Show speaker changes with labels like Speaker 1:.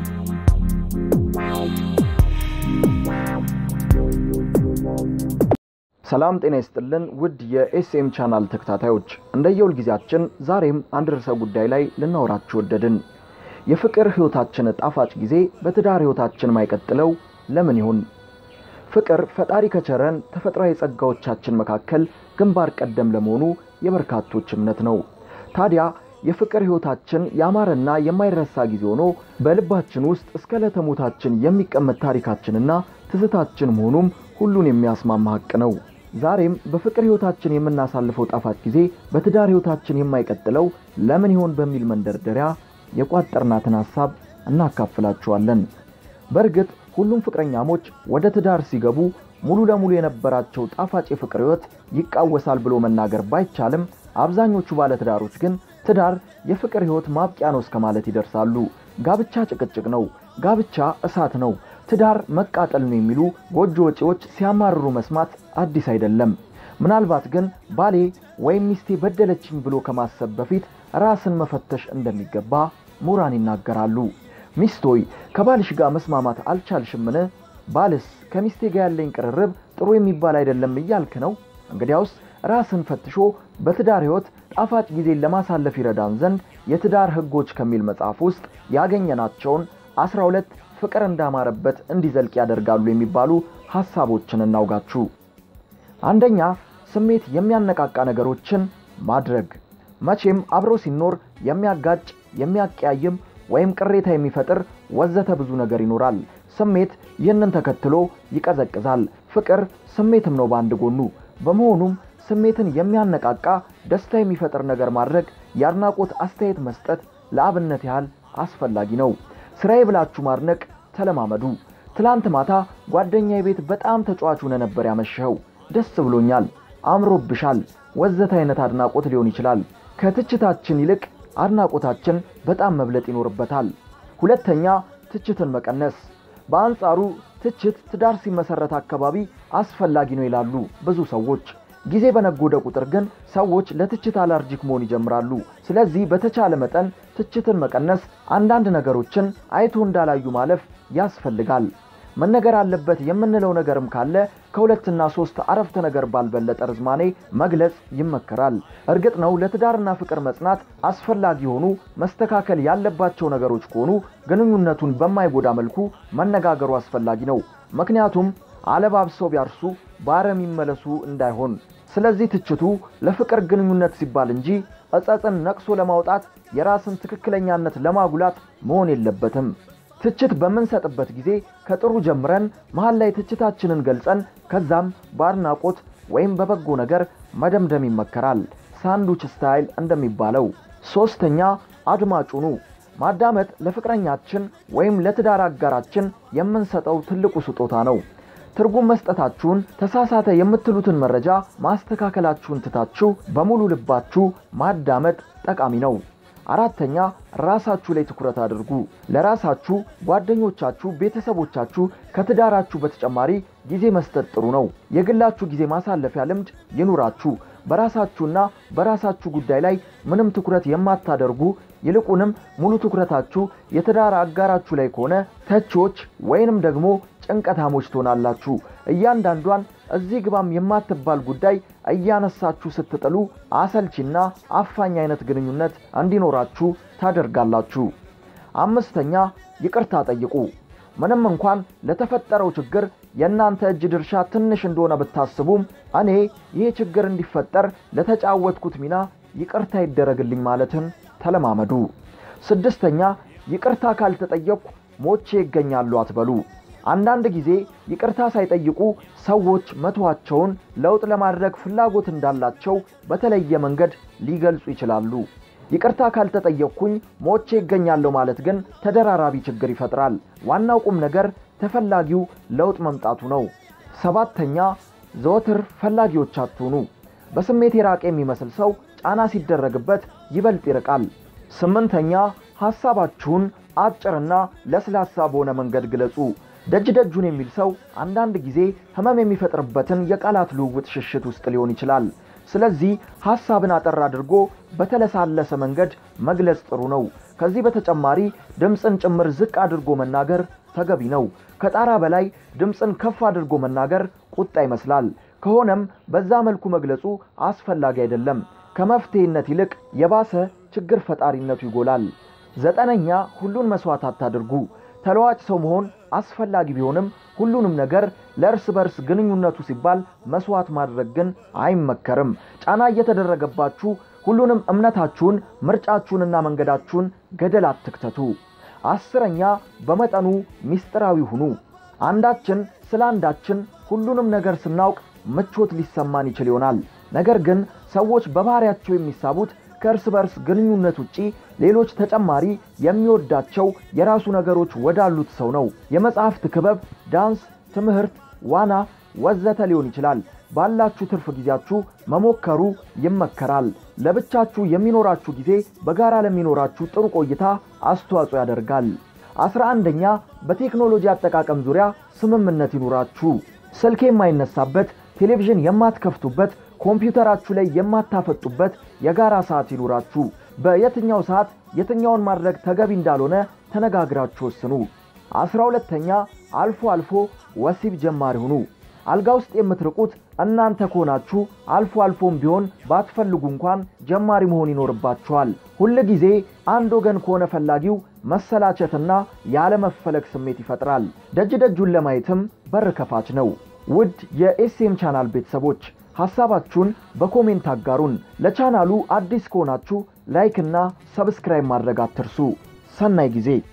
Speaker 1: ሰላም ጤና ይስጥልን ውድ የኤስኤም ቻናል ተከታታዮች፣ እንደየሁል ጊዜያችን ዛሬም አንድ ርዕሰ ጉዳይ ላይ ልናወራችሁ ወደድን። የፍቅር ሕይወታችን ጣፋጭ ጊዜ በትዳር ሕይወታችን ማይቀጥለው ለምን ይሆን? ፍቅር ፈጣሪ ከቸረን ተፈጥሯዊ ጸጋዎቻችን መካከል ግንባር ቀደም ለመሆኑ የበርካቶች እምነት ነው። ታዲያ የፍቅር ሕይወታችን ያማረና የማይረሳ ጊዜ ሆኖ በልባችን ውስጥ እስከ ዕለተ ሞታችን የሚቀመጥ ታሪካችንና ትዝታችን መሆኑም ሁሉን የሚያስማማ ሐቅ ነው። ዛሬም በፍቅር ሕይወታችን የምናሳልፈው ጣፋጭ ጊዜ በትዳር ሕይወታችን የማይቀጥለው ለምን ይሆን በሚል መንደርደሪያ የቋጠርናትን ሐሳብ እናካፍላችኋለን። በእርግጥ ሁሉም ፍቅረኛሞች ወደ ትዳር ሲገቡ ሙሉ ለሙሉ የነበራቸው ጣፋጭ የፍቅር ሕይወት ይቃወሳል ብሎ መናገር ባይቻልም አብዛኞቹ ባለትዳሮች ግን ትዳር የፍቅር ሕይወት ማብቂያ ነው እስከ ማለት ይደርሳሉ። ጋብቻ ጭቅጭቅ ነው፣ ጋብቻ እሳት ነው፣ ትዳር መቃጠል ነው የሚሉ ጎጆ ወጪዎች ሲያማርሩ መስማት አዲስ አይደለም። ምናልባት ግን ባሌ ወይም ሚስቴ በደለችኝ ብሎ ከማሰብ በፊት ራስን መፈተሽ እንደሚገባ ምሁራን ይናገራሉ። ሚስቶይ ከባልሽ ጋር መስማማት አልቻልሽምን? ባልስ ከሚስቴ ጋር ያለኝ ቅርርብ ጥሩ የሚባል አይደለም እያልክ ነው? እንግዲያውስ ራስን ፈትሾ በትዳር ሕይወት ጣፋጭ ጊዜን ለማሳለፍ ይረዳን ዘንድ የትዳር ሕጎች ከሚል መጽሐፍ ውስጥ ያገኘናቸውን አስራ ሁለት ፍቅር እንዳማረበት እንዲዘልቅ ያደርጋሉ የሚባሉ ሐሳቦችን እናውጋችሁ። አንደኛ ስሜት የሚያነቃቃ ነገሮችን ማድረግ። መቼም አብሮ ሲኖር የሚያጋጭ የሚያቀያይም ወይም ቅሬታ የሚፈጥር ወዘተ ብዙ ነገር ይኖራል። ስሜት ይህንን ተከትሎ ይቀዘቅዛል። ፍቅር ስሜትም ነው በአንድ ጎኑ። በመሆኑም ስሜትን የሚያነቃቃ ደስታ የሚፈጥር ነገር ማድረግ፣ የአድናቆት አስተያየት መስጠት ለአብነት ያህል አስፈላጊ ነው። ስራዬ ብላችሁ ማድነቅ ተለማመዱ። ትላንት ማታ ጓደኛዬ ቤት በጣም ተጫዋች ሆነ ነበር ያመሸኸው፣ ደስ ብሎኛል፣ አምሮብሻል ወዘተ አይነት አድናቆት ሊሆን ይችላል። ከትችታችን ይልቅ አድናቆታችን በጣም መብለጥ ይኖርበታል። ሁለተኛ ትችትን መቀነስ። በአንጻሩ ትችት ትዳር ሲመሰረት አካባቢ አስፈላጊ ነው ይላሉ ብዙ ሰዎች። ጊዜ በነጎደ ቁጥር ግን ሰዎች ለትችት አላርጂክ መሆን ይጀምራሉ። ስለዚህ በተቻለ መጠን ትችትን መቀነስ፣ አንዳንድ ነገሮችን አይቶ እንዳላዩ ማለፍ ያስፈልጋል። መነገር አለበት የምንለው ነገርም ካለ ከሁለትና ሶስት አረፍተ ነገር ባልበለጠ ርዝማኔ መግለጽ ይመከራል። እርግጥ ነው ለትዳርና ፍቅር መጽናት አስፈላጊ የሆኑ መስተካከል ያለባቸው ነገሮች ከሆኑ ግንኙነቱን በማይጎዳ መልኩ መነጋገሩ አስፈላጊ ነው። ምክንያቱም አለባብሰው ቢያርሱ በአረም ይመለሱ እንዳይሆን። ስለዚህ ትችቱ ለፍቅር ግንኙነት ሲባል እንጂ እጸጽን ነቅሶ ለማውጣት የራስን ትክክለኛነት ለማጉላት መሆን የለበትም። ትችት በምንሰጥበት ጊዜ ከጥሩ ጀምረን መሃል ላይ ትችታችንን ገልጸን ከዛም በአድናቆት ወይም በበጎ ነገር መደምደም ይመከራል። ሳንዱች ስታይል እንደሚባለው። ሶስተኛ አድማጩኑ ማዳመጥ ለፍቅረኛችን ወይም ለትዳር አጋራችን የምንሰጠው ትልቁ ስጦታ ነው። ትርጉም መስጠታችሁን፣ ተሳሳተ የምትሉትን መረጃ ማስተካከላችሁን ትታችሁ በሙሉ ልባችሁ ማዳመጥ ጠቃሚ ነው። አራተኛ ራሳችሁ ላይ ትኩረት አድርጉ። ለራሳችሁ፣ ጓደኞቻችሁ፣ ቤተሰቦቻችሁ ከትዳራችሁ በተጨማሪ ጊዜ መስጠት ጥሩ ነው። የግላችሁ ጊዜ ማሳለፊያ ልምድ ይኑራችሁ። በራሳችሁና በራሳችሁ ጉዳይ ላይ ምንም ትኩረት የማታደርጉ ይልቁንም ሙሉ ትኩረታችሁ የትዳር አጋራችሁ ላይ ከሆነ ተቺዎች ወይንም ደግሞ ጭንቀታሞች ትሆናላችሁ። እያንዳንዷን እዚህ ግባም የማትባል ጉዳይ እያነሳችሁ ስትጥሉ አሰልቺና አፋኝ አይነት ግንኙነት እንዲኖራችሁ ታደርጋላችሁ። አምስተኛ ይቅርታ ጠይቁ። ምንም እንኳን ለተፈጠረው ችግር የእናንተ እጅ ድርሻ ትንሽ እንደሆነ ብታስቡም እኔ ይህ ችግር እንዲፈጠር ለተጫወትኩት ሚና ይቅርታ ይደረግልኝ ማለትን ተለማመዱ። ስድስተኛ ይቅርታ ካልተጠየቅኩ ሞቼ ይገኛሉ አትበሉ። አንዳንድ ጊዜ ይቅርታ ሳይጠይቁ ሰዎች መተዋቸውን ለውጥ ለማድረግ ፍላጎት እንዳላቸው በተለየ መንገድ ሊገልጹ ይችላሉ። ይቅርታ ካልተጠየቅኩኝ ሞቼ ይገኛለሁ ማለት ግን ተደራራቢ ችግር ይፈጥራል። ዋናው ቁም ነገር ተፈላጊው ለውጥ መምጣቱ ነው። ሰባተኛ ዘወትር ፈላጊዎች አትሁኑ። በስሜት የራቀ የሚመስል ሰው ጫና ሲደረግበት ይበልጥ ይርቃል። ስምንተኛ ሐሳባችሁን አጭርና ለስላሳ በሆነ መንገድ ግለጹ። ደጅ ደጁን የሚል ሰው አንዳንድ ጊዜ ህመም የሚፈጥርበትን የቃላት ልውውጥ ሽሽት ውስጥ ሊሆን ይችላል። ስለዚህ ሐሳብን አጠር አድርጎ በተለሳለሰ መንገድ መግለጽ ጥሩ ነው። ከዚህ በተጨማሪ ድምፅን ጭምር ዝቅ አድርጎ መናገር ተገቢ ነው። ከጣራ በላይ ድምፅን ከፍ አድርጎ መናገር ቁጣ ይመስላል። ከሆነም በዛ መልኩ መግለጹ አስፈላጊ አይደለም። ከመፍትሄነት ይልቅ የባሰ ችግር ፈጣሪነቱ ይጎላል። ዘጠነኛ ሁሉን መስዋዕት አታድርጉ። ተለዋጭ ሰው መሆን አስፈላጊ ቢሆንም ሁሉንም ነገር ለእርስ በርስ ግንኙነቱ ሲባል መስዋዕት ማድረግ ግን አይመከርም። ጫና እየተደረገባችሁ ሁሉንም እምነታችሁን፣ ምርጫችሁንና መንገዳችሁን ገደል አትክተቱ። አስረኛ በመጠኑ ሚስጥራዊ ሁኑ። አንዳችን ስለ አንዳችን ሁሉንም ነገር ስናውቅ ምቾት ሊሰማን ይችል ይሆናል። ነገር ግን ሰዎች በባህሪያቸው የሚሳቡት ከእርስ በርስ ግንኙነት ውጪ ሌሎች ተጨማሪ የሚወዳቸው የራሱ ነገሮች ወዳሉት ሰው ነው። የመጽሐፍት ክበብ፣ ዳንስ፣ ትምህርት፣ ዋና ወዘተ ሊሆን ይችላል። ባላችሁ ትርፍ ጊዜያችሁ መሞከሩ ይመከራል። ለብቻችሁ የሚኖራችሁ ጊዜ በጋራ ለሚኖራችሁ ጥሩ ቆይታ አስተዋጽኦ ያደርጋል። አስራ አንደኛ በቴክኖሎጂ አጠቃቀም ዙሪያ ስምምነት ይኑራችሁ። ስልክ የማይነሳበት፣ ቴሌቪዥን የማትከፍቱበት፣ ኮምፒውተራችሁ ላይ የማታፈጡበት የጋራ ሰዓት ይኑራችሁ። በየትኛው ሰዓት የትኛውን ማድረግ ተገቢ እንዳልሆነ ተነጋግራችሁ ወስኑ። አስራ ሁለተኛ አልፎ አልፎ ወሲብ ጀማሪ ሁኑ። አልጋ ውስጥ የምትርቁት እናንተ ከሆናችሁ አልፎ አልፎም ቢሆን ባትፈልጉ እንኳን ጀማሪ መሆን ይኖርባችኋል። ሁል ጊዜ አንድ ወገን ከሆነ ፈላጊው መሰላቸትና ያለመፈለግ ስሜት ይፈጥራል። ደጅ ደጁን ለማየትም በር ከፋች ነው። ውድ የኤስኤም ቻናል ቤተሰቦች ሐሳባችሁን በኮሜንት አጋሩን። ለቻናሉ አዲስ ከሆናችሁ ላይክ እና ሰብስክራይብ ማድረግ አትርሱ። ሰናይ ጊዜ